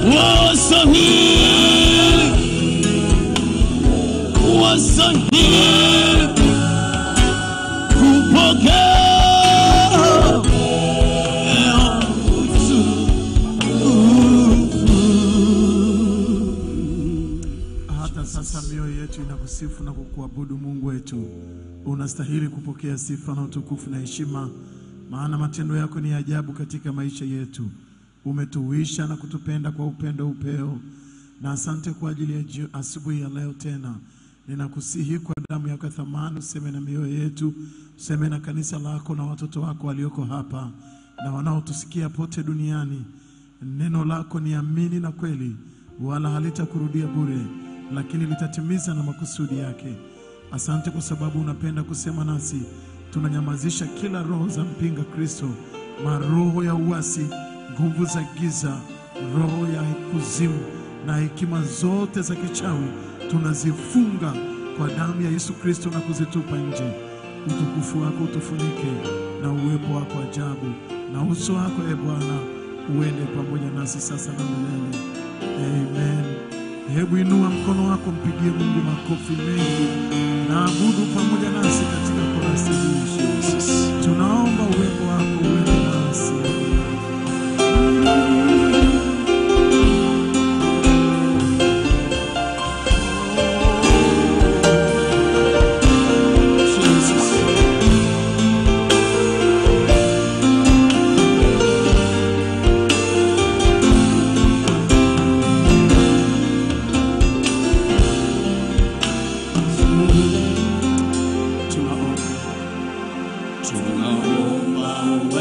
wastahili, wastahili kupokea Hata sasa mioyo yetu inakusifu na kukuabudu Mungu wetu. Unastahili kupokea sifa na utukufu na heshima, maana matendo yako ni ajabu katika maisha yetu. Umetuwisha na kutupenda kwa upendo upeo, na asante kwa ajili ya jio- asubuhi ya leo tena. Ninakusihi kwa damu yako ya thamani, useme na mioyo yetu, useme na kanisa lako na watoto wako walioko hapa na wanaotusikia pote duniani. Neno lako ni amini na kweli, wala halitakurudia bure, lakini litatimiza na makusudi yake. Asante kwa sababu unapenda kusema nasi. Tunanyamazisha kila roho za mpinga Kristo, maroho ya uasi, nguvu za giza, roho ya kuzimu na hekima zote za kichawi, tunazifunga kwa damu ya Yesu Kristo na kuzitupa nje. Utukufu wako utufunike na uwepo wako ajabu, na uso wako e Bwana uende pamoja nasi sasa na milele. Amen. Hebu inua mkono wako, mpigie Mungu makofi mengi na abudu pamoja nasi katika korasi hii. Tunaomba uwepo wako uende nasi. Tunaomba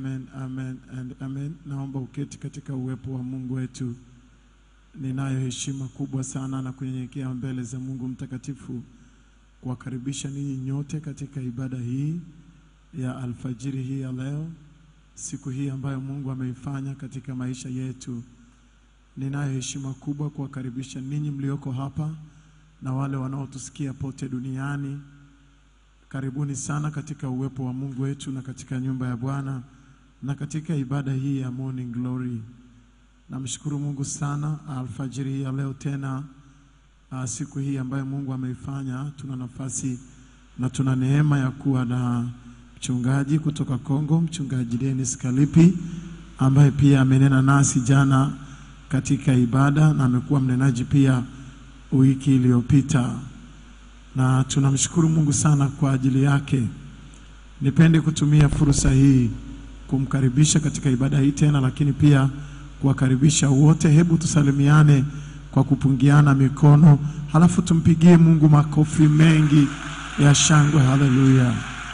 Amen, amen and amen. Naomba uketi katika uwepo wa Mungu wetu. Ninayo heshima kubwa sana na kunyenyekea mbele za Mungu mtakatifu kuwakaribisha ninyi nyote katika ibada hii ya alfajiri hii ya leo, siku hii ambayo Mungu ameifanya katika maisha yetu. Ninayo heshima kubwa kuwakaribisha ninyi mlioko hapa na wale wanaotusikia pote duniani. Karibuni sana katika uwepo wa Mungu wetu na katika nyumba ya Bwana na katika ibada hii ya Morning Glory. Namshukuru Mungu sana alfajiri hii ya leo tena, uh, siku hii ambayo Mungu ameifanya. Tuna nafasi na tuna neema ya kuwa na mchungaji kutoka Kongo, mchungaji Dennis Kalipi ambaye pia amenena nasi jana katika ibada na amekuwa mnenaji pia wiki iliyopita na tunamshukuru Mungu sana kwa ajili yake. Nipende kutumia fursa hii kumkaribisha katika ibada hii tena, lakini pia kuwakaribisha wote. Hebu tusalimiane kwa kupungiana mikono, halafu tumpigie Mungu makofi mengi ya shangwe. Haleluya!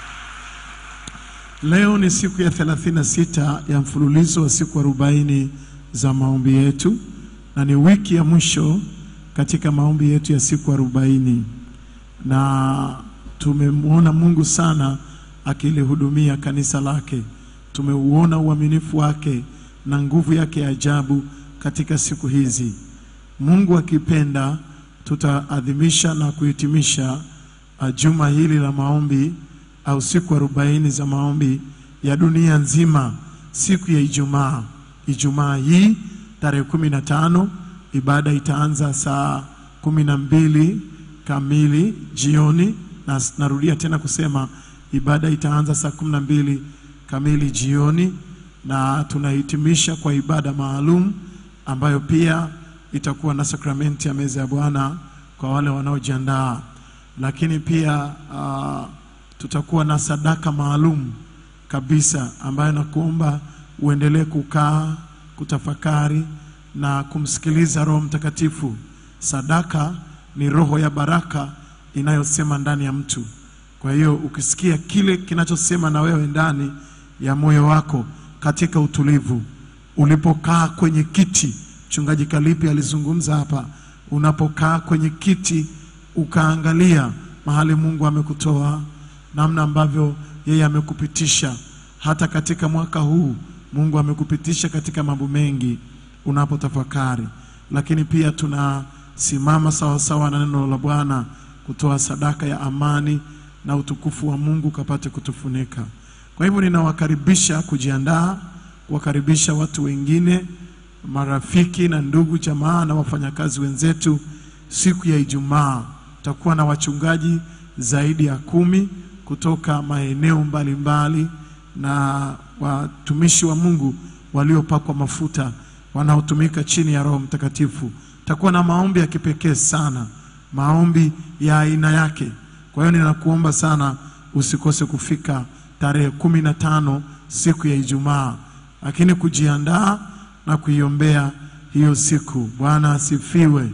Leo ni siku ya 36 ya mfululizo wa siku 40 za maombi yetu, na ni wiki ya mwisho katika maombi yetu ya siku 40 na tumemwona Mungu sana akilihudumia kanisa lake. Tumeuona uaminifu wake na nguvu yake ya ajabu katika siku hizi. Mungu akipenda, tutaadhimisha na kuhitimisha uh, juma hili la maombi au siku arobaini za maombi ya dunia nzima siku ya Ijumaa. Ijumaa hii tarehe kumi na tano ibada itaanza saa kumi na mbili kamili jioni, na narudia tena kusema ibada itaanza saa kumi na mbili kamili jioni, na tunahitimisha kwa ibada maalum ambayo pia itakuwa na sakramenti ya meza ya Bwana kwa wale wanaojiandaa, lakini pia uh, tutakuwa na sadaka maalum kabisa ambayo nakuomba uendelee kukaa kutafakari na kumsikiliza Roho Mtakatifu. Sadaka ni roho ya baraka inayosema ndani ya mtu. Kwa hiyo ukisikia kile kinachosema na wewe ndani ya moyo wako katika utulivu, ulipokaa kwenye kiti, mchungaji Kalipi alizungumza hapa, unapokaa kwenye kiti ukaangalia mahali Mungu amekutoa, namna ambavyo yeye amekupitisha hata katika mwaka huu, Mungu amekupitisha katika mambo mengi unapotafakari, lakini pia tuna simama sawasawa na neno la Bwana kutoa sadaka ya amani na utukufu wa Mungu kapate kutufunika. Kwa hivyo ninawakaribisha kujiandaa, kuwakaribisha watu wengine, marafiki na ndugu jamaa na wafanyakazi wenzetu. Siku ya Ijumaa tutakuwa na wachungaji zaidi ya kumi kutoka maeneo mbalimbali na watumishi wa Mungu waliopakwa mafuta wanaotumika chini ya Roho Mtakatifu takuwa na maombi ya kipekee sana, maombi ya aina yake. Kwa hiyo ninakuomba sana usikose kufika tarehe kumi na tano siku ya Ijumaa, lakini kujiandaa na kuiombea hiyo siku. Bwana asifiwe.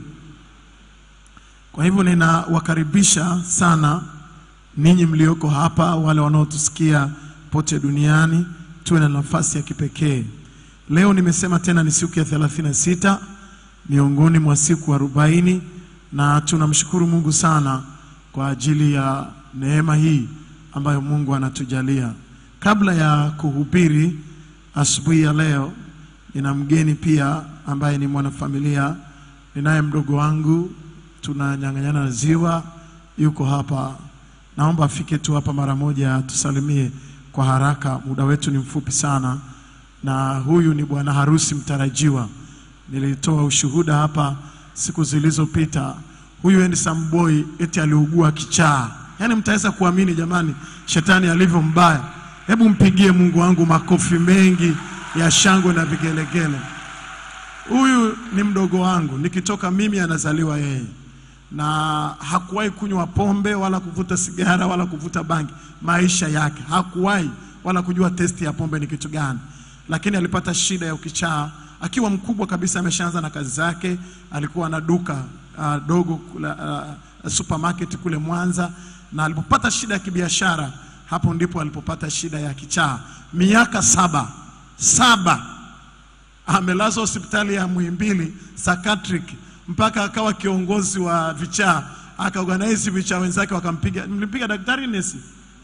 Kwa hivyo ninawakaribisha sana ninyi mlioko hapa, wale wanaotusikia pote duniani, tuwe na nafasi ya kipekee. Leo nimesema tena ni siku ya 36 miongoni mwa siku arobaini na tunamshukuru Mungu sana kwa ajili ya neema hii ambayo Mungu anatujalia. Kabla ya kuhubiri asubuhi ya leo, nina mgeni pia ambaye ni mwanafamilia, ninaye mdogo wangu, tunanyang'anyana ziwa, yuko hapa. Naomba afike tu hapa mara moja, tusalimie kwa haraka, muda wetu ni mfupi sana, na huyu ni bwana harusi mtarajiwa. Nilitoa ushuhuda hapa siku zilizopita. Huyu handsome boy eti aliugua kichaa. Yaani mtaweza kuamini jamani, shetani alivyo mbaya. Hebu mpigie Mungu wangu makofi mengi ya shangwe na vigelegele. Huyu ni mdogo wangu, nikitoka mimi anazaliwa yeye, na hakuwahi kunywa pombe wala kuvuta sigara wala kuvuta bangi maisha yake, hakuwahi wala kujua testi ya pombe ni kitu gani, lakini alipata shida ya ukichaa akiwa mkubwa kabisa, ameshaanza na kazi zake. Alikuwa na duka uh, dogo kula, uh, supermarket kule Mwanza, na alipopata shida ya kibiashara Hapo ndipo alipopata shida ya kichaa, miaka saba saba amelazwa hospitali ya Muhimbili psychiatric mpaka akawa kiongozi wa vichaa, akaorganize vichaa wenzake wakampiga. Mlimpiga daktari nesi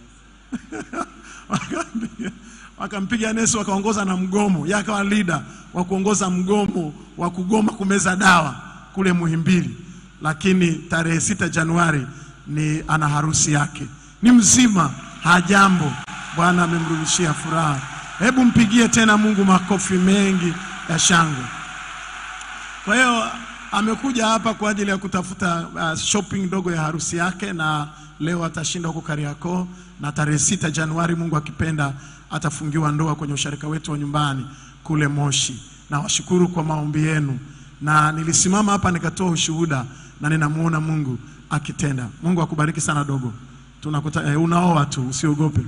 wakampiga wakampiga nesi, wakaongoza na mgomo, yeye akawa leader wa kuongoza mgomo wa kugoma kumeza dawa kule Muhimbili. Lakini tarehe sita Januari ni ana harusi yake, ni mzima, hajambo. Bwana amemrudishia furaha. Hebu mpigie tena Mungu makofi mengi ya shangwe. Kwa hiyo amekuja hapa kwa ajili ya kutafuta uh, shopping ndogo ya harusi yake, na leo atashinda huko Kariakoo, na tarehe sita Januari, Mungu akipenda, atafungiwa ndoa kwenye usharika wetu wa nyumbani kule Moshi. Na washukuru kwa maombi yenu, na nilisimama hapa nikatoa ushuhuda, na ninamuona Mungu akitenda. Mungu akubariki sana dogo, tunakuta eh, unaoa tu, usiogope.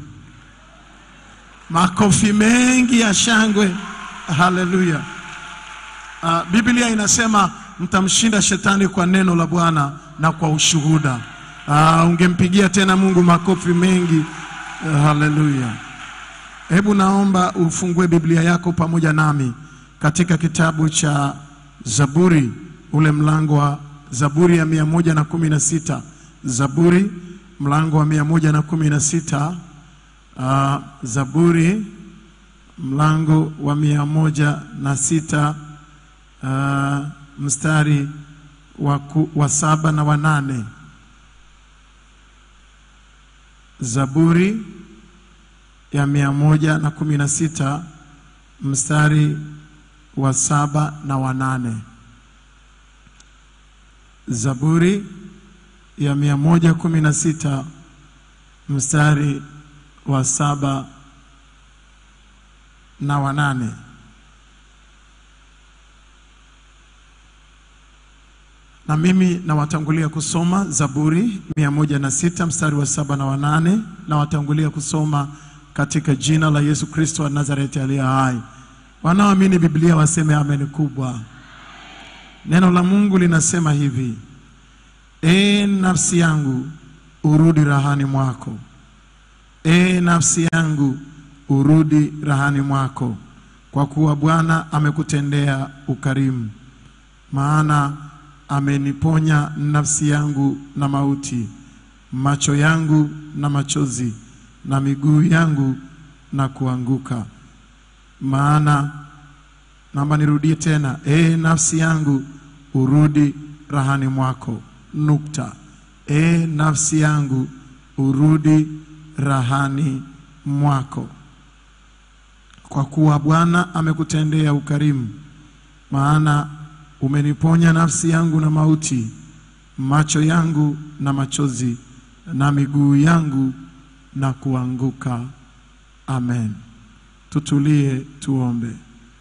Makofi mengi ya shangwe, haleluya. Uh, Biblia inasema mtamshinda shetani kwa neno la Bwana na kwa ushuhuda. Uh, ungempigia tena Mungu makofi mengi. Uh, haleluya. Hebu naomba ufungue Biblia yako pamoja nami katika kitabu cha Zaburi, ule mlango wa Zaburi ya mia moja na kumi na sita Zaburi mlango wa mia moja na kumi na sita uh, Zaburi mlango wa mia moja na sita uh, mstari wa, ku, wa saba na wa nane. Zaburi ya mia moja na kumi na sita mstari wa saba na wa nane. Zaburi ya mia moja kumi na sita mstari wa saba na wa nane. Na mimi nawatangulia kusoma Zaburi mia moja na sita mstari wa saba na wa nane. Nawatangulia kusoma katika jina la Yesu Kristo wa Nazareti aliye hai. Wanaoamini Biblia waseme amen kubwa. Neno la Mungu linasema hivi: E nafsi yangu urudi rahani mwako, e nafsi yangu urudi rahani mwako, kwa kuwa Bwana amekutendea ukarimu, maana ameniponya nafsi yangu na mauti, macho yangu na machozi, na miguu yangu na kuanguka. Maana naomba nirudie tena, e nafsi yangu urudi rahani mwako, nukta. E nafsi yangu urudi rahani mwako, kwa kuwa Bwana amekutendea ukarimu, maana umeniponya nafsi yangu na mauti, macho yangu na machozi, na miguu yangu na kuanguka. Amen. Tutulie tuombe.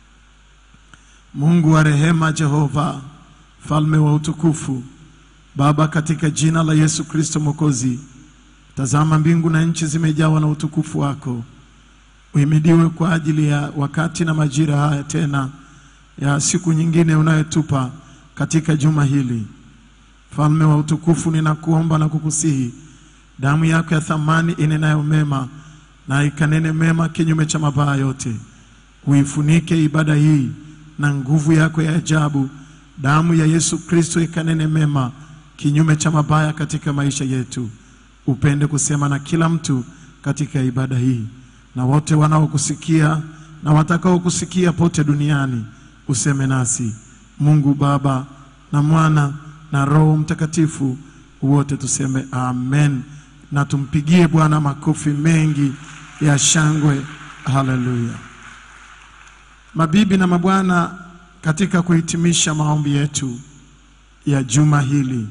Mungu wa rehema, Jehova mfalme wa utukufu, Baba, katika jina la Yesu Kristo Mwokozi, tazama mbingu na nchi zimejawa na utukufu wako. Uhimidiwe kwa ajili ya wakati na majira haya tena ya siku nyingine unayotupa katika juma hili. Mfalme wa utukufu, ninakuomba na kukusihi, damu yako ya thamani inenayo mema na ikanene mema kinyume cha mabaya yote. Uifunike ibada hii na nguvu yako ya ajabu. Damu ya Yesu Kristo ikanene mema kinyume cha mabaya katika maisha yetu. Upende kusema na kila mtu katika ibada hii, na wote wanaokusikia na watakaokusikia pote duniani, useme nasi. Mungu Baba na Mwana na Roho Mtakatifu, wote tuseme amen, na tumpigie Bwana makofi mengi ya shangwe. Haleluya! Mabibi na mabwana, katika kuhitimisha maombi yetu ya juma hili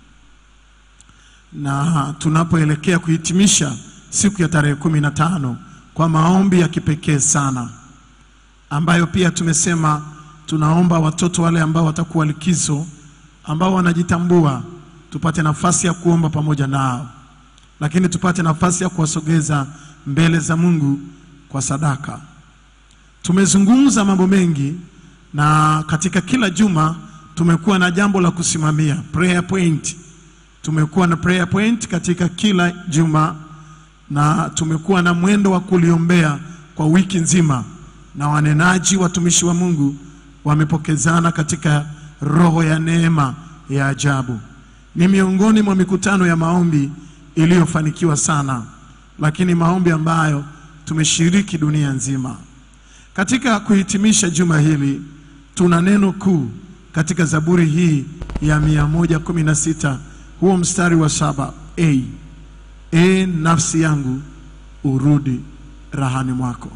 na tunapoelekea kuhitimisha siku ya tarehe kumi na tano kwa maombi ya kipekee sana ambayo pia tumesema tunaomba watoto wale ambao watakuwa likizo ambao wanajitambua tupate nafasi ya kuomba pamoja nao, lakini tupate nafasi ya kuwasogeza mbele za Mungu kwa sadaka. Tumezungumza mambo mengi na katika kila juma tumekuwa na jambo la kusimamia prayer point. Tumekuwa na prayer point katika kila juma na tumekuwa na mwendo wa kuliombea kwa wiki nzima, na wanenaji watumishi wa Mungu wamepokezana katika roho ya neema ya ajabu. Ni miongoni mwa mikutano ya maombi iliyofanikiwa sana, lakini maombi ambayo tumeshiriki dunia nzima. Katika kuhitimisha juma hili, tuna neno kuu katika Zaburi hii ya 116 huo mstari wa saba a e nafsi yangu urudi rahani mwako.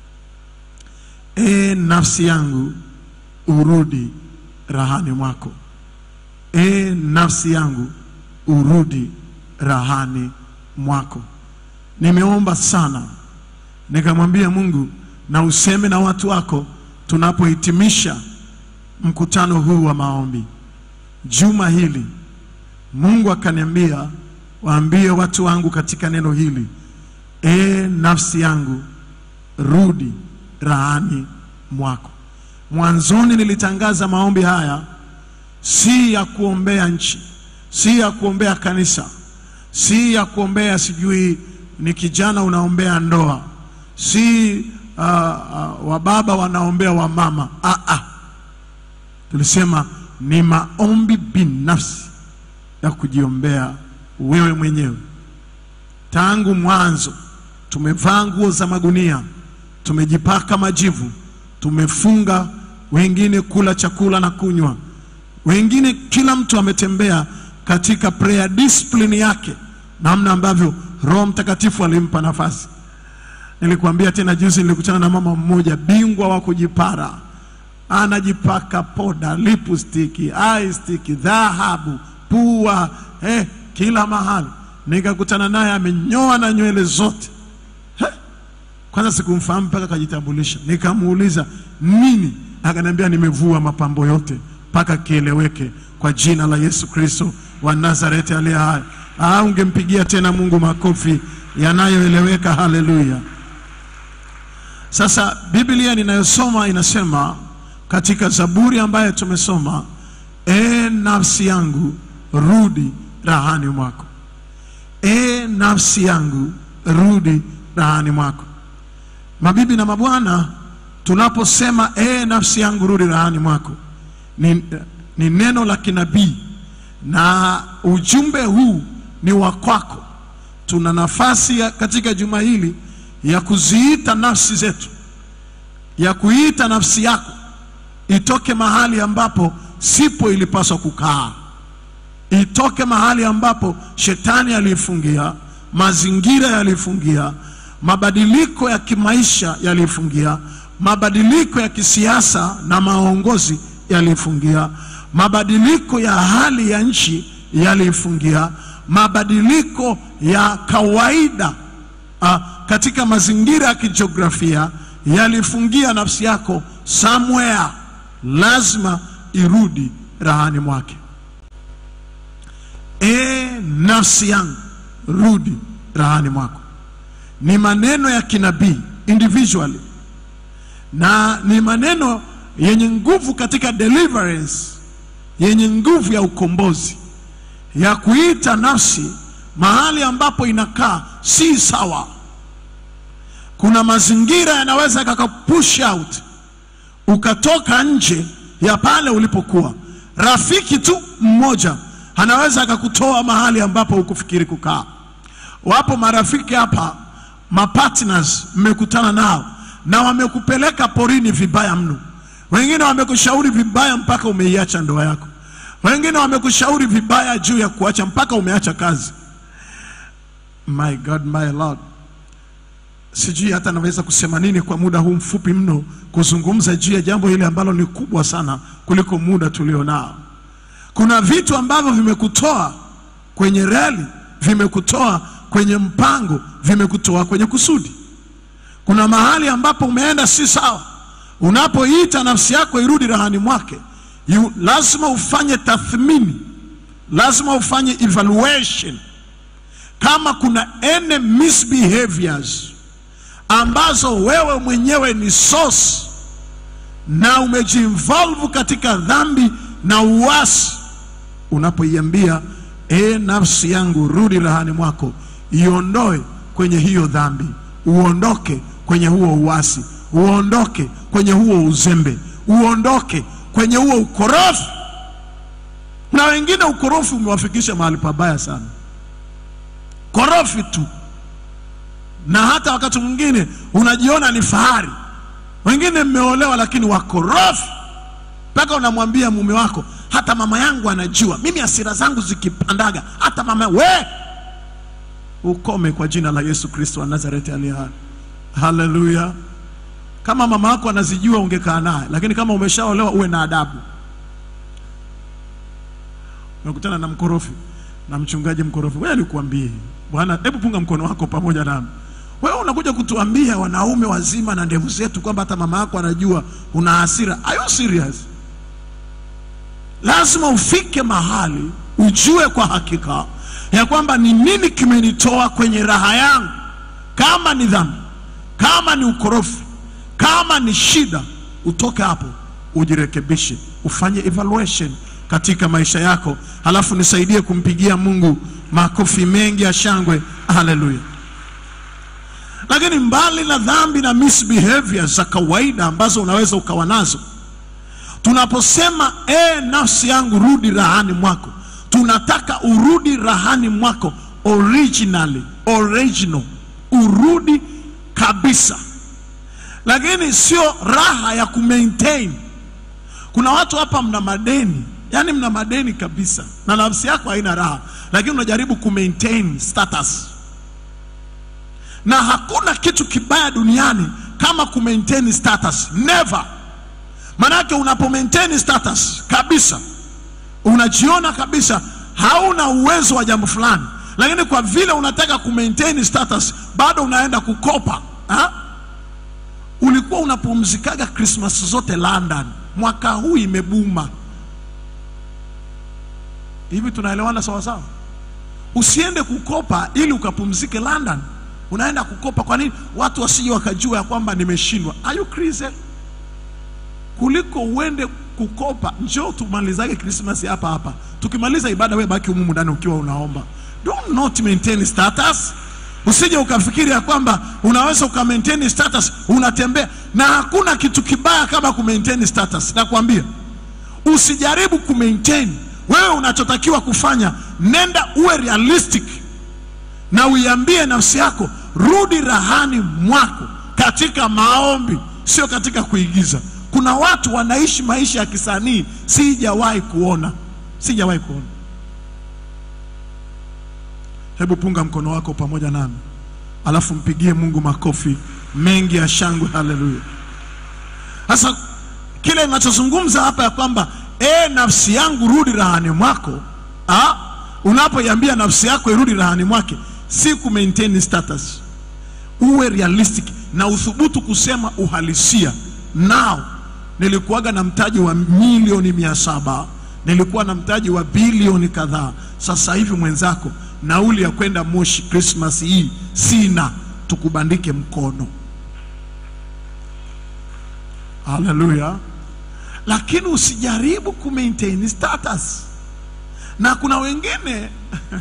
E nafsi yangu urudi rahani mwako. E nafsi yangu urudi rahani mwako. Nimeomba sana nikamwambia Mungu, na useme na watu wako tunapohitimisha mkutano huu wa maombi juma hili. Mungu akaniambia waambie watu wangu katika neno hili, e nafsi yangu rudi rahani mwako. Mwanzoni nilitangaza maombi haya si ya kuombea nchi, si ya kuombea kanisa, si ya kuombea sijui ni kijana unaombea ndoa, si uh, uh, wababa wanaombea wamama. Ah, ah. Tulisema ni maombi binafsi ya kujiombea wewe mwenyewe. Tangu mwanzo tumevaa nguo za magunia, tumejipaka majivu, tumefunga, wengine kula chakula na kunywa, wengine, kila mtu ametembea katika prayer discipline yake, namna ambavyo Roho Mtakatifu alimpa nafasi. Nilikuambia tena juzi, nilikutana na mama mmoja bingwa wa kujipara, anajipaka poda, lipstick, eye stick, dhahabu, pua, eh, kila mahali. Nikakutana naye amenyoa na nywele zote. Heh, Kwanza sikumfahamu mpaka akajitambulisha, nikamuuliza nini, akaniambia nimevua mapambo yote mpaka kieleweke kwa jina la Yesu Kristo wa Nazareti aliye hai. Ah, ungempigia tena Mungu makofi yanayoeleweka. Haleluya! Sasa Biblia ninayosoma inasema katika Zaburi ambayo tumesoma, e nafsi yangu rudi rahani mwako, e nafsi yangu rudi rahani mwako. Mabibi na mabwana, tunaposema e nafsi yangu rudi rahani mwako ni, ni neno la kinabii na ujumbe huu ni wa kwako. Tuna nafasi ya, katika juma hili ya kuziita nafsi zetu, ya kuita nafsi yako itoke mahali ambapo sipo ilipaswa kukaa, itoke mahali ambapo shetani aliifungia, mazingira yaliifungia, mabadiliko ya kimaisha yaliifungia, mabadiliko ya kisiasa na maongozi yaliifungia, mabadiliko ya hali ya nchi yaliifungia, mabadiliko ya kawaida ah, katika mazingira ya kijiografia yalifungia nafsi yako somewhere, lazima irudi rahani mwake. E nafsi yangu rudi rahani mwako, ni maneno ya kinabii individually, na ni maneno yenye nguvu katika deliverance, yenye nguvu ya ukombozi, ya kuita nafsi mahali ambapo inakaa si sawa. Kuna mazingira yanaweza yakakupush out ukatoka nje ya pale ulipokuwa. Rafiki tu mmoja anaweza akakutoa mahali ambapo hukufikiri kukaa. Wapo marafiki hapa, mapartners mmekutana nao na wamekupeleka porini vibaya mno. Wengine wamekushauri vibaya mpaka umeiacha ndoa yako. Wengine wamekushauri vibaya juu ya kuacha mpaka umeacha kazi. My God, my Lord, sijui hata naweza kusema nini kwa muda huu mfupi mno kuzungumza juu ya jambo hili ambalo ni kubwa sana kuliko muda tulionao. Kuna vitu ambavyo vimekutoa kwenye reli, vimekutoa kwenye mpango, vimekutoa kwenye kusudi. Kuna mahali ambapo umeenda si sawa. Unapoita nafsi yako irudi rahani mwake, you, lazima ufanye tathmini, lazima ufanye evaluation kama kuna any misbehaviors ambazo wewe mwenyewe ni source na umejiinvolve katika dhambi na uasi, unapoiambia e, nafsi yangu rudi rahani mwako, iondoe kwenye hiyo dhambi, uondoke kwenye huo uasi, uondoke kwenye huo uzembe, uondoke kwenye huo ukorofi. Na wengine ukorofi umewafikisha mahali pabaya sana, korofi tu, na hata wakati mwingine unajiona ni fahari. Wengine mmeolewa lakini wakorofi, mpaka unamwambia mume wako, hata mama yangu anajua mimi hasira zangu zikipandaga, hata mama we ukome kwa jina la Yesu Kristo wa Nazareti aliye hai. Haleluya! Kama mama yako anazijua ungekaa naye, lakini kama umeshaolewa uwe na adabu. Umekutana na mkorofi na mchungaji mkorofi, wewe nikuambie bwana, hebu punga mkono wako pamoja nami. Wewe unakuja kutuambia wanaume wazima na ndevu zetu kwamba hata mama yako anajua una hasira. Are you serious? Lazima ufike mahali ujue kwa hakika ya kwamba ni nini kimenitoa kwenye raha yangu. Kama ni dhambi, kama ni ukorofi, kama ni shida, utoke hapo ujirekebishe, ufanye evaluation katika maisha yako, halafu nisaidie kumpigia Mungu makofi mengi ya shangwe. Haleluya! Lakini mbali na dhambi na misbehavior za kawaida ambazo unaweza ukawa nazo, tunaposema e, nafsi yangu rudi rahani mwako, tunataka urudi rahani mwako originally, original, urudi kabisa, lakini sio raha ya kumaintain. Kuna watu hapa mna madeni, yani mna madeni kabisa, na nafsi yako haina raha, lakini unajaribu kumaintain status na hakuna kitu kibaya duniani kama kumaintain status, never. Manake unapo maintain status kabisa, unajiona kabisa hauna uwezo wa jambo fulani, lakini kwa vile unataka kumaintain status bado unaenda kukopa ha? Ulikuwa unapumzikaga Christmas zote London, mwaka huu imebuma hivi. Tunaelewana sawa sawa? Usiende kukopa ili ukapumzike London unaenda kukopa. Kwa nini? Watu wasije wakajua ya kwamba nimeshindwa. Are you crazy? Kuliko uende kukopa, njoo tumalizage Christmas hapa hapa, tukimaliza ibada we baki humu ndani ukiwa unaomba. Do not maintain status. Usije ukafikiri ya kwamba unaweza uka maintain status unatembea, na hakuna kitu kibaya kama ku maintain status. Nakwambia usijaribu ku maintain. Wewe unachotakiwa kufanya, nenda uwe realistic na uiambie nafsi yako rudi rahani mwako katika maombi, sio katika kuigiza. Kuna watu wanaishi maisha ya kisanii, sijawahi kuona, sijawahi kuona. Hebu punga mkono wako pamoja nami, alafu mpigie Mungu makofi mengi ya shangwe. Haleluya! Sasa kile ninachozungumza hapa ya kwamba e, nafsi yangu rudi rahani mwako, ah, unapoiambia nafsi yako irudi rahani mwake si ku maintain status. Uwe realistic na uthubutu kusema uhalisia. Nao nilikuwaga na mtaji wa milioni mia saba nilikuwa na mtaji wa bilioni kadhaa. Sasa hivi mwenzako, nauli ya kwenda Moshi Christmas hii sina, tukubandike mkono. Haleluya! Lakini usijaribu ku maintain status, na kuna wengine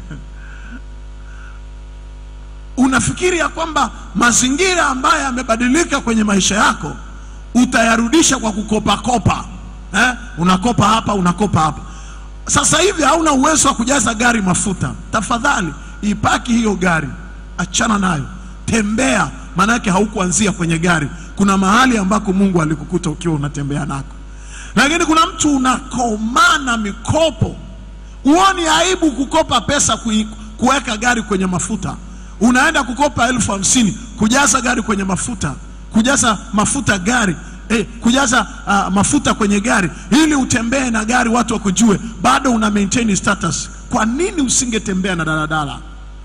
unafikiri ya kwamba mazingira ambayo yamebadilika kwenye maisha yako utayarudisha kwa kukopakopa eh? Unakopa hapa unakopa hapa. Sasa hivi hauna uwezo wa kujaza gari mafuta, tafadhali ipaki hiyo gari, achana nayo, tembea. Maanake haukuanzia kwenye gari, kuna mahali ambako Mungu alikukuta ukiwa unatembea nako. Lakini kuna mtu unakomana mikopo, uoni aibu kukopa pesa kuweka gari kwenye mafuta unaenda kukopa elfu hamsini kujaza gari kwenye mafuta, kujaza mafuta gari eh, kujaza uh, mafuta kwenye gari ili utembee na gari watu wakujue, bado una maintain status. Kwa nini usingetembea na daladala?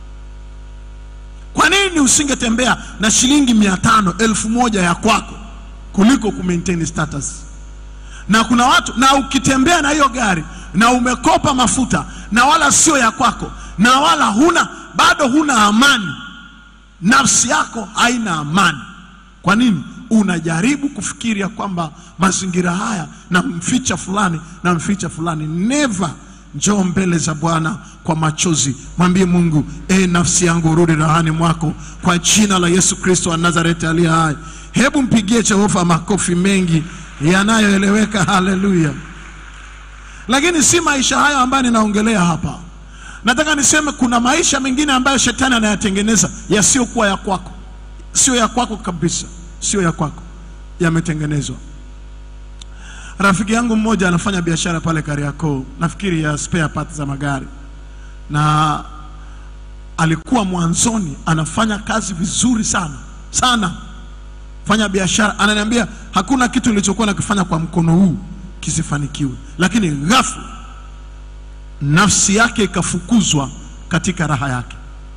Kwa nini usingetembea na shilingi mia tano elfu moja ya kwako kuliko ku maintain status? Na kuna watu na ukitembea na hiyo gari na umekopa mafuta na wala sio ya kwako na wala huna bado huna amani, nafsi yako haina amani. Kwa nini? Unajaribu kufikiria kwamba mazingira haya na mficha fulani na mficha fulani. Never, njoo mbele za Bwana kwa machozi, mwambie Mungu, e nafsi yangu rudi rahani mwako kwa jina la Yesu Kristo wa Nazareti aliye hai. Hebu mpigie Jehova makofi mengi yanayoeleweka. Haleluya! Lakini si maisha hayo ambayo ninaongelea hapa. Nataka niseme kuna maisha mengine ambayo shetani anayatengeneza yasiyokuwa ya kwako, sio ya kwako kabisa, sio ya kwako, yametengenezwa. Rafiki yangu mmoja anafanya biashara pale Kariakoo, nafikiri ya spare parts za magari, na alikuwa mwanzoni anafanya kazi vizuri sana sana, fanya biashara. Ananiambia hakuna kitu nilichokuwa nakifanya kwa mkono huu kisifanikiwe, lakini ghafla nafsi yake ikafukuzwa katika raha yake.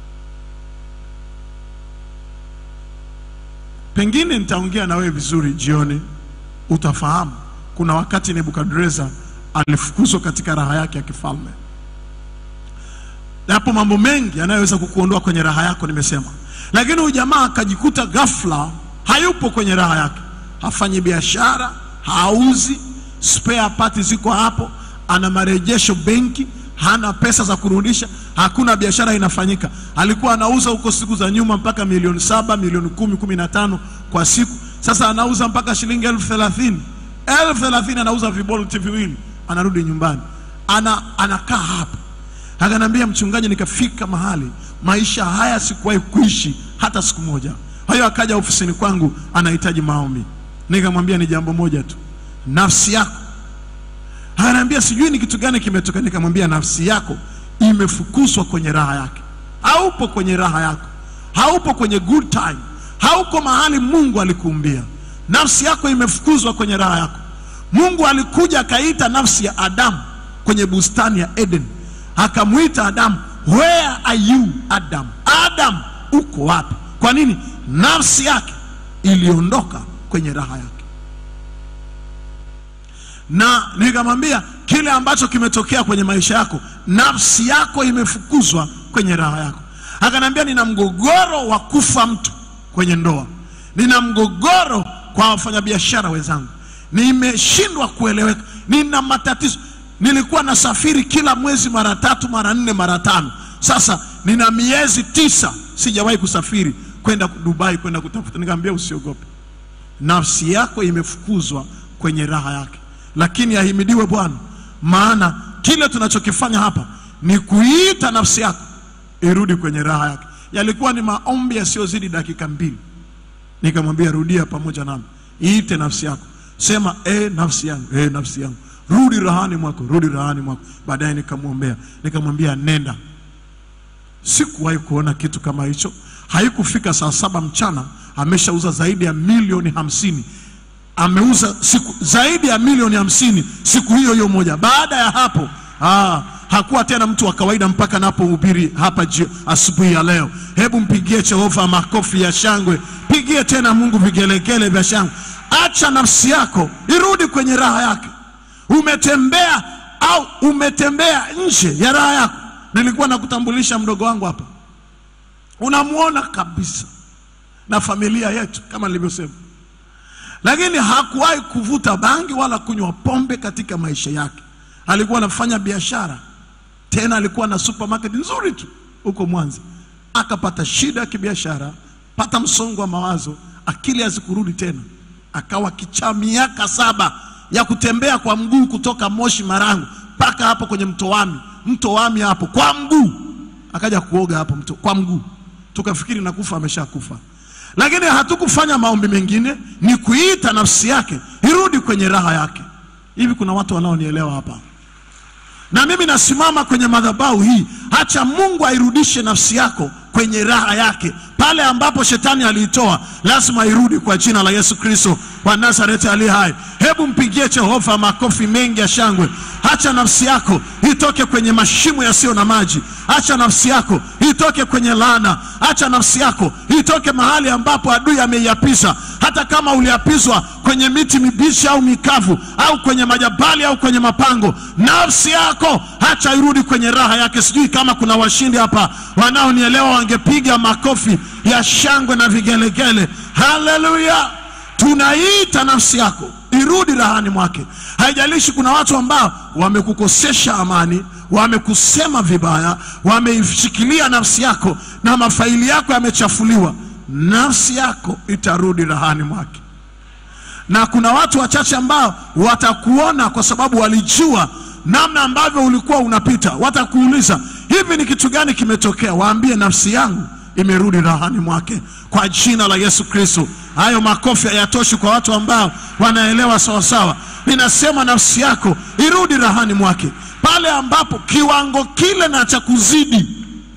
Pengine nitaongea na wewe vizuri jioni, utafahamu kuna wakati Nebukadreza alifukuzwa katika raha yake ya kifalme. Yapo mambo mengi yanayoweza kukuondoa kwenye raha yako, nimesema. Lakini huyu jamaa akajikuta ghafla hayupo kwenye raha yake, hafanyi biashara, hauzi, spare parts ziko hapo, ana marejesho benki, hana pesa za kurudisha, hakuna biashara inafanyika. Alikuwa anauza huko siku za nyuma mpaka milioni saba, milioni kumi, kumi na tano kwa siku. Sasa anauza mpaka shilingi elfu thelathini elfu thelathini anauza vibolti viwili, anarudi nyumbani, ana anakaa hapa. Akanambia mchungaji, nikafika mahali maisha haya sikuwahi kuishi hata siku moja. Kwa hiyo akaja ofisini kwangu, anahitaji maombi. Nikamwambia ni jambo moja tu, nafsi yako. Ananiambia sijui ni kitu gani kimetoka. Nikamwambia nafsi yako imefukuzwa kwenye raha yake, haupo kwenye raha yako, haupo kwenye good time, hauko mahali Mungu alikuumbia. Nafsi yako imefukuzwa kwenye raha yako. Mungu alikuja akaita nafsi ya Adamu kwenye bustani ya Eden, akamwita Adamu, where are you Adam? Adam, uko wapi? Kwa nini? Nafsi yake iliondoka kwenye raha yake na nikamwambia kile ambacho kimetokea kwenye maisha yako, nafsi yako imefukuzwa kwenye raha yako. Akaniambia nina mgogoro wa kufa mtu kwenye ndoa, nina mgogoro kwa wafanyabiashara wenzangu, nimeshindwa kueleweka, nina matatizo. Nilikuwa nasafiri kila mwezi mara tatu, mara nne, mara tano. Sasa nina miezi tisa sijawahi kusafiri kwenda Dubai kwenda kutafuta. Nikamwambia usiogope, nafsi yako imefukuzwa kwenye raha yake lakini ahimidiwe Bwana, maana kile tunachokifanya hapa ni kuiita nafsi yako irudi kwenye raha yake. Yalikuwa ni maombi yasiyozidi dakika mbili. Nikamwambia rudia pamoja nami, iite nafsi yako, sema e, nafsi yangu, e, nafsi yangu, rudi rahani mwako, rudi rahani mwako. Baadaye nikamwombea, nikamwambia nenda. Sikuwahi kuona kitu kama hicho. Haikufika saa saba mchana ameshauza zaidi ya milioni hamsini ameuza siku zaidi ya milioni hamsini siku hiyo hiyo moja. Baada ya hapo aa, hakuwa tena mtu wa kawaida mpaka napohubiri hapa asubuhi ya leo. Hebu mpigie Jehova makofi ya shangwe, pigie tena Mungu vigelegele vya shangwe. Acha nafsi yako irudi kwenye raha yake. Umetembea au umetembea nje ya raha yako. Nilikuwa nakutambulisha mdogo wangu hapa, unamwona kabisa na familia yetu kama nilivyosema lakini hakuwahi kuvuta bangi wala kunywa pombe katika maisha yake. Alikuwa anafanya biashara, tena alikuwa na supermarket nzuri tu huko Mwanza. Akapata shida ya kibiashara, pata msongo wa mawazo, akili hazikurudi tena, akawa kichaa miaka saba ya kutembea kwa mguu kutoka Moshi Marangu mpaka hapo kwenye mto Wami, mto Wami hapo kwa mguu, akaja kuoga hapo mto kwa mguu, tukafikiri nakufa, ameshakufa lakini hatukufanya maombi mengine, ni kuita nafsi yake irudi kwenye raha yake. Hivi kuna watu wanaonielewa hapa? Na mimi nasimama kwenye madhabahu hii, acha Mungu airudishe nafsi yako kwenye raha yake. Pale ambapo shetani aliitoa, lazima irudi kwa jina la Yesu Kristo wa Nazareti aliye hai. Hebu mpigie Jehova makofi mengi ya shangwe. Acha nafsi yako itoke kwenye mashimo yasiyo na maji. Acha nafsi yako itoke kwenye laana. Acha nafsi yako itoke mahali ambapo adui ameiapisa. Hata kama uliapizwa kwenye miti mibichi au mikavu au kwenye majabali au kwenye mapango, nafsi yako acha irudi kwenye raha yake. Sijui kama kuna washindi hapa wanaonielewa, wangepiga makofi ya shangwe na vigelegele. Haleluya! Tunaita nafsi yako irudi rahani mwake. Haijalishi kuna watu ambao wamekukosesha amani, wamekusema vibaya, wameishikilia nafsi yako na mafaili yako yamechafuliwa, nafsi yako itarudi rahani mwake na kuna watu wachache ambao watakuona kwa sababu walijua namna ambavyo ulikuwa unapita. Watakuuliza, hivi ni kitu gani kimetokea? Waambie, nafsi yangu imerudi rahani mwake kwa jina la Yesu Kristo. Hayo makofi hayatoshi kwa watu ambao wanaelewa sawasawa. Ninasema nafsi yako irudi rahani mwake, pale ambapo kiwango kile na cha kuzidi.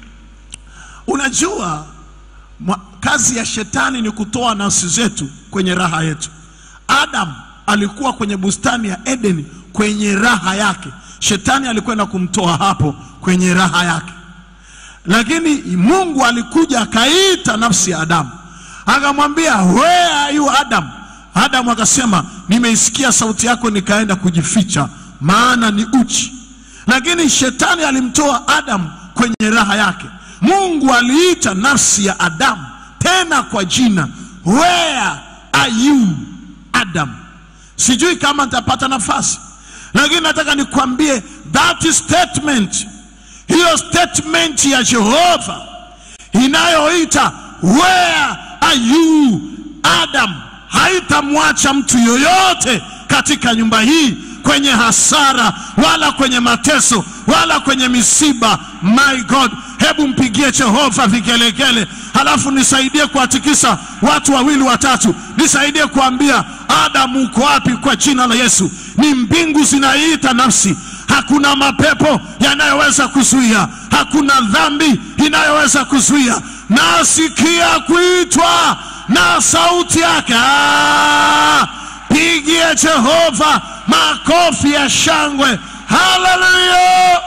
Unajua mwa- kazi ya shetani ni kutoa nafsi zetu kwenye raha yetu. Adam alikuwa kwenye bustani ya Edeni kwenye raha yake, shetani alikwenda kumtoa hapo kwenye raha yake, lakini Mungu alikuja akaita nafsi ya Adamu akamwambia, where are you Adam? Adamu akasema, nimeisikia sauti yako nikaenda kujificha, maana ni uchi. Lakini shetani alimtoa Adamu kwenye raha yake. Mungu aliita nafsi ya Adamu tena kwa jina, where are you Adam. Sijui kama nitapata nafasi, lakini nataka nikwambie that statement, hiyo statement ya Jehova inayoita where are you Adam, haitamwacha mtu yoyote katika nyumba hii kwenye hasara wala kwenye mateso wala kwenye misiba. My God, hebu mpigie Jehova vigelegele, halafu nisaidie kuwatikisa watu wawili watatu, nisaidie kuambia Adamu uko wapi? Kwa jina la Yesu, ni mbingu zinaiita nafsi. Hakuna mapepo yanayoweza kuzuia, hakuna dhambi inayoweza kuzuia. Nasikia kuitwa na sauti yake. Ah, pigie Jehova makofi ya shangwe, haleluya!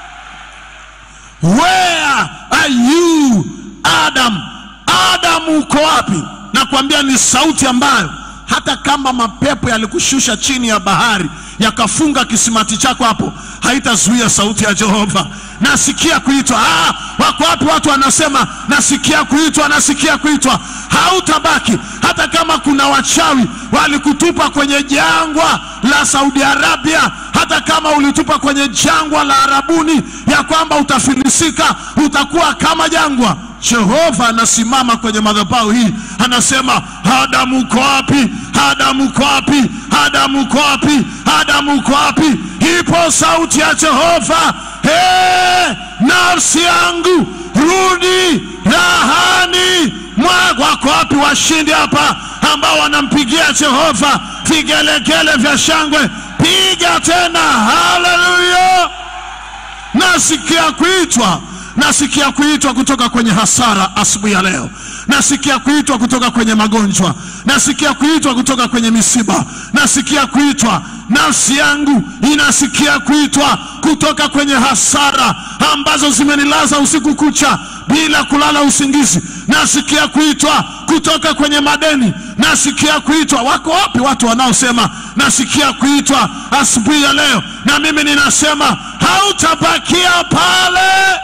Where are you Adam? Adam uko wapi? Nakwambia ni sauti ambayo hata kama mapepo yalikushusha chini ya bahari yakafunga kisimati chako hapo, haitazuia sauti ya Jehova. Nasikia kuitwa. Ah, wako wapi watu wanasema nasikia kuitwa, nasikia kuitwa? Hautabaki hata kama kuna wachawi walikutupa kwenye jangwa la Saudi Arabia, hata kama ulitupa kwenye jangwa la Arabuni, ya kwamba utafilisika, utakuwa kama jangwa. Jehova anasimama kwenye madhabahu hii, anasema Adamu uko wapi? Adamu uko wapi? Adamu uko wapi? Adamu uko wapi? Ipo sauti ya Jehova, hey, nafsi yangu rudi rahani mwako. Wako wapi washindi hapa ambao wanampigia Jehova vigelegele vya shangwe? Piga tena, haleluya! Nasikia kuitwa nasikia kuitwa kutoka kwenye hasara asubuhi ya leo. Nasikia kuitwa kutoka kwenye magonjwa, nasikia kuitwa kutoka kwenye misiba, nasikia kuitwa. Nafsi yangu inasikia kuitwa kutoka kwenye hasara ambazo zimenilaza usiku kucha bila kulala usingizi. Nasikia kuitwa kutoka kwenye madeni, nasikia kuitwa. Wako wapi watu wanaosema nasikia kuitwa asubuhi ya leo? Na mimi ninasema hautabakia pale.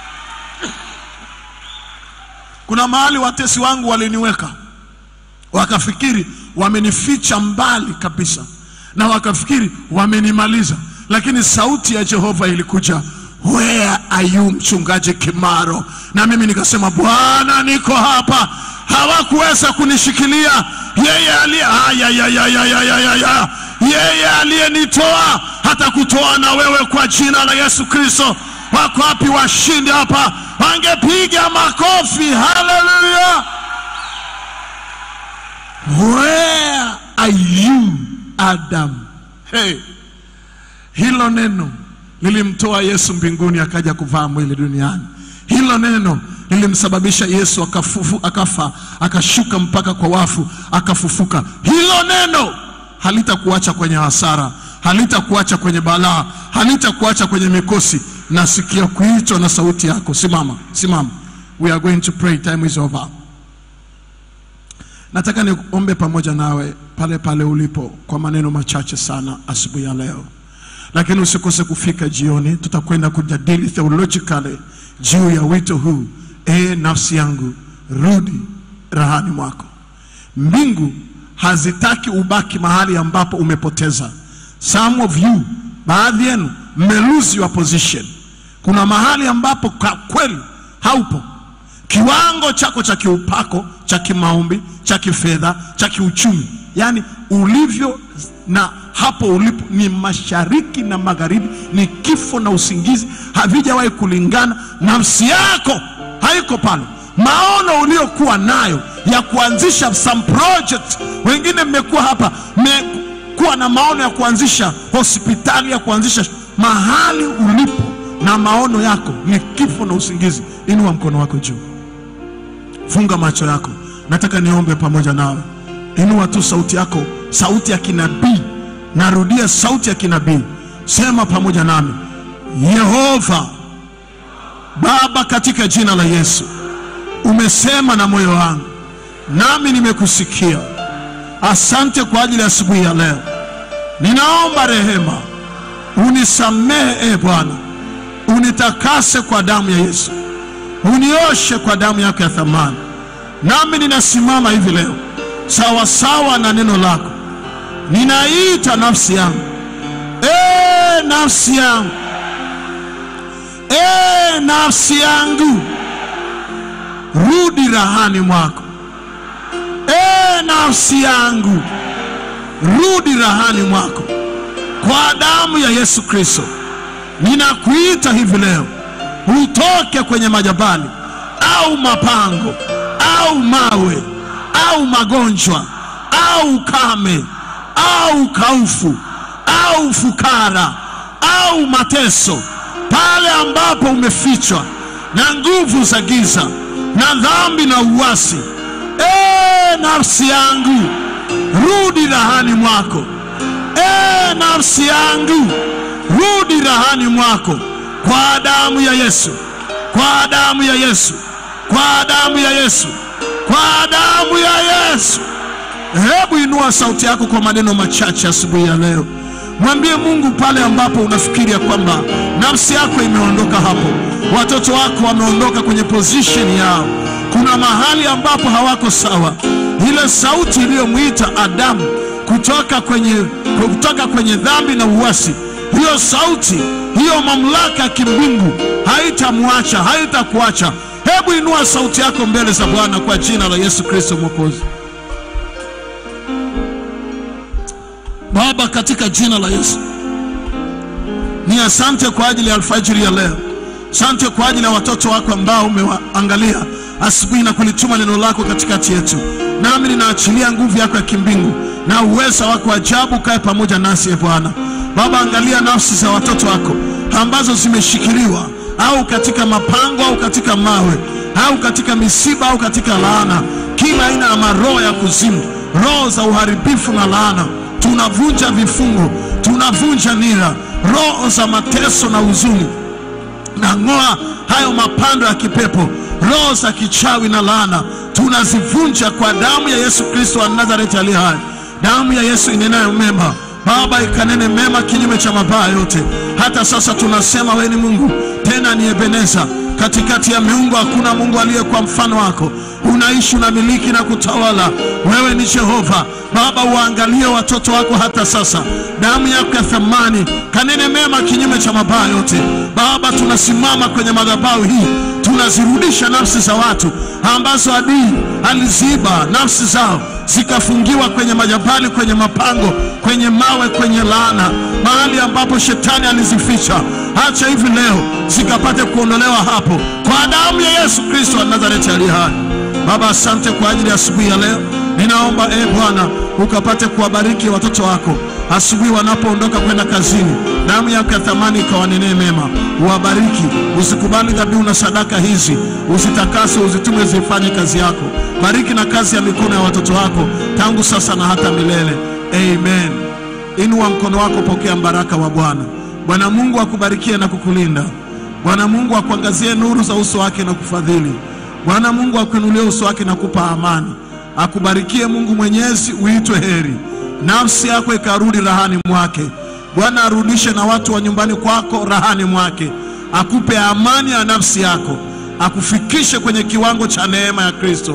Kuna mahali watesi wangu waliniweka, wakafikiri wamenificha mbali kabisa, na wakafikiri wamenimaliza, lakini sauti ya Jehova ilikuja, where are you, mchungaji Kimaro? Na mimi nikasema, Bwana, niko hapa. Hawakuweza kunishikilia yeye aliye ayayayayayaya, yeye aliyenitoa hata kutoa na wewe kwa jina la Yesu Kristo. Wako wapi washindi hapa? Wangepiga makofi, haleluya! Where are you Adam? Hey, hilo neno lilimtoa Yesu mbinguni akaja kuvaa mwili duniani. Hilo neno lilimsababisha Yesu akafufu, akafa akashuka mpaka kwa wafu akafufuka. Hilo neno halitakuacha kwenye hasara, halitakuacha kwenye balaa, halitakuacha kwenye mikosi. Nasikia kuitwa na sauti yako. Simama, simama. We are going to pray. Time is over. Nataka niombe pamoja nawe pale pale ulipo kwa maneno machache sana asubuhi ya leo, lakini usikose kufika jioni. Tutakwenda kujadili theologically juu ya wito huu, e nafsi yangu rudi rahani mwako. Mbingu hazitaki ubaki mahali ambapo umepoteza. Some of you, baadhi yenu mme lose your position. Kuna mahali ambapo kwa kweli haupo kiwango chako cha kiupako cha kimaombi cha kifedha cha kiuchumi, yaani ulivyo na hapo ulipo ni mashariki na magharibi, ni kifo na usingizi, havijawahi kulingana. Nafsi yako haiko pale. Maono uliokuwa nayo ya kuanzisha some project, wengine mmekuwa hapa mmekuwa na maono ya kuanzisha hospitali, ya kuanzisha mahali ulipo, na maono yako ni kifo na usingizi. Inua mkono wako juu. Funga macho yako, nataka niombe pamoja nawe. Inua tu sauti yako, sauti ya kinabii. Narudia, sauti ya kinabii. Sema pamoja nami, Yehova Baba, katika jina la Yesu, umesema na moyo wangu, nami nimekusikia. Asante kwa ajili ya asubuhi ya leo. Ninaomba rehema, unisamehe e Bwana, unitakase kwa damu ya Yesu unioshe kwa damu yako ya thamani. Nami ninasimama hivi leo sawa sawa na neno lako, ninaita nafsi yangu, e nafsi yangu, e nafsi yangu, rudi rahani mwako. E nafsi yangu, rudi rahani mwako, kwa damu ya Yesu Kristo. Ninakuita hivi leo utoke kwenye majabali au mapango au mawe au magonjwa au ukame au kaufu au fukara au mateso, pale ambapo umefichwa na nguvu za giza na dhambi na uasi. E nafsi yangu, rudi rahani mwako. E nafsi yangu, rudi rahani mwako kwa damu ya Yesu, kwa damu ya Yesu, kwa damu ya Yesu, kwa damu ya Yesu. Hebu inua sauti yako kwa maneno machache asubuhi ya leo, mwambie Mungu pale ambapo unafikiria kwamba nafsi yako imeondoka hapo, watoto wako wameondoka kwenye position yao, kuna mahali ambapo hawako sawa. Ile sauti iliyomwita Adamu kutoka kwenye, kutoka kwenye dhambi na uasi hiyo sauti hiyo mamlaka ya kimbingu haitamwacha, haitakuacha. Hebu inua sauti yako mbele za Bwana kwa jina la Yesu Kristo Mwokozi. Baba, katika jina la Yesu, ni asante kwa ajili ya alfajiri ya leo. Asante kwa ajili ya watoto wako ambao umewaangalia asubuhi na kulituma neno lako katikati yetu, nami ninaachilia nguvu yako ya kimbingu na uweza wako ajabu kae pamoja nasi, e Bwana. Baba, angalia nafsi za watoto wako ambazo zimeshikiliwa au katika mapango au katika mawe au katika misiba au katika laana, kila aina ya maroho ya kuzimu, roho za uharibifu na laana, tunavunja vifungo, tunavunja nira, roho za mateso na huzuni, na ng'oa hayo mapando ya kipepo, roho za kichawi na laana, tunazivunja kwa damu ya Yesu Kristo wa Nazareti aliye hai, damu ya Yesu inenayo mema Baba, ikanene mema kinyume cha mabaya yote. Hata sasa tunasema wewe ni Mungu, tena ni Ebeneza. Katikati ya miungu hakuna Mungu aliye kwa mfano wako. Unaishi, unamiliki na kutawala. Wewe ni Jehova. Baba, uangalie watoto wako hata sasa, damu yako ya thamani kanene mema kinyume cha mabaya yote. Baba, tunasimama kwenye madhabahu hii, tunazirudisha nafsi za watu ambazo adui aliziba nafsi zao zikafungiwa kwenye majabali, kwenye mapango, kwenye mawe, kwenye laana, mahali ambapo shetani alizificha. Acha hivi leo zikapate kuondolewa hapo kwa damu ya Yesu Kristo wa Nazareti aliye hai. Baba, asante kwa ajili ya asubuhi ya leo. Ninaomba e Bwana ukapate kuwabariki watoto wako asubuhi wanapoondoka kwenda kazini. Damu yako ya thamani ikawanenee mema, uwabariki. Usikubali dhabihu na sadaka hizi, uzitakase, uzitume zifanye kazi yako. Bariki na kazi ya mikono ya watoto wako tangu sasa na hata milele. Amen. Inua mkono wako, pokea mbaraka wa Bwana. Bwana Mungu akubarikie na kukulinda. Bwana Mungu akuangazie nuru za uso wake na kufadhili. Bwana Mungu akuinulie uso wake na kupa amani. Akubarikie Mungu Mwenyezi, uitwe heri, nafsi yako ikarudi rahani mwake. Bwana arudishe na watu wa nyumbani kwako rahani mwake, akupe amani ya nafsi yako, akufikishe kwenye kiwango cha neema ya Kristo.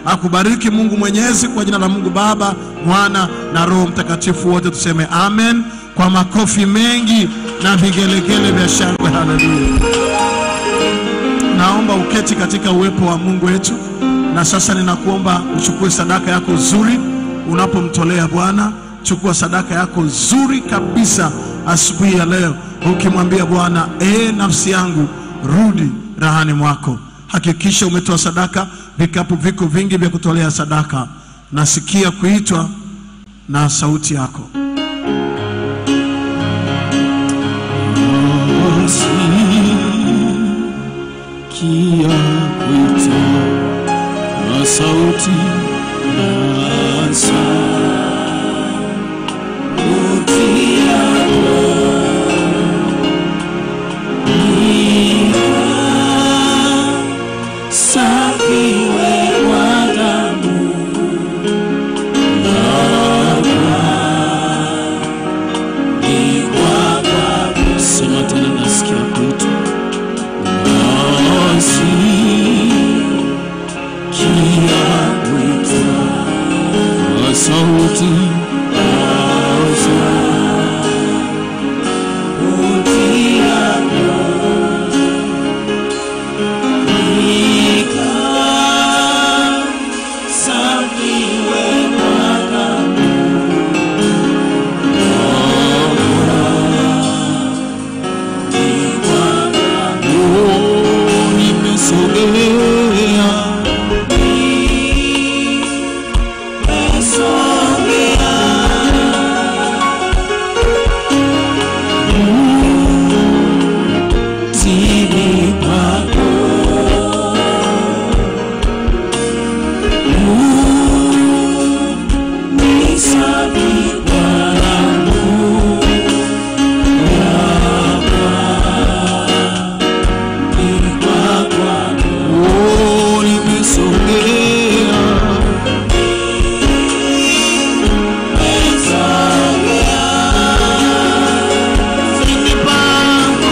akubariki Mungu Mwenyezi, kwa jina la Mungu Baba, Mwana na Roho Mtakatifu, wote tuseme amen kwa makofi mengi na vigelegele vya shangwe. Haleluya! Naomba uketi katika uwepo wa Mungu wetu, na sasa ninakuomba uchukue sadaka yako nzuri unapomtolea Bwana. Chukua sadaka yako nzuri kabisa asubuhi ya leo, ukimwambia Bwana, ee nafsi yangu rudi rahani mwako. Hakikisha umetoa sadaka. Vikapu viko vingi vya kutolea sadaka. Nasikia kuitwa na sauti yako. Kia kuita na sauti na sauti yako ni safi wewa damu ni kwa damu. Sema tena, nasikia kuita sauti nimesogea Tini kwako ni safi kwangu ni kwako oh, nimesogea Tini kwako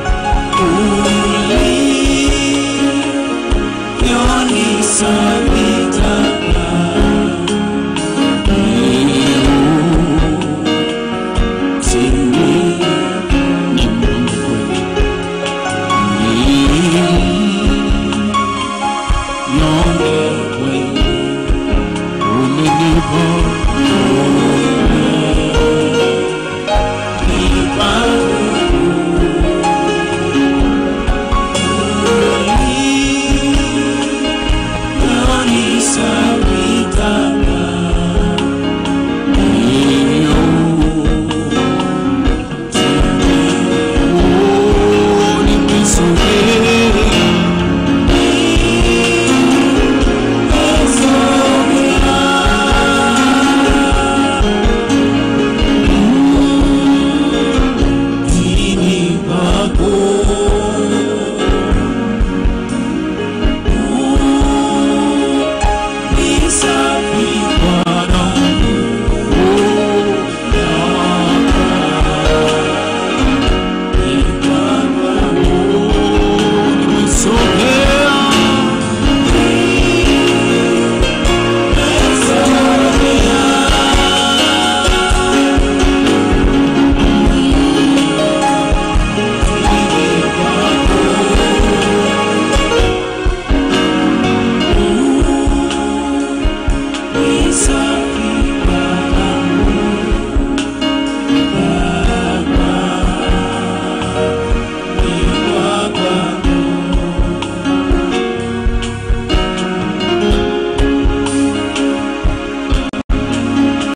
Sabi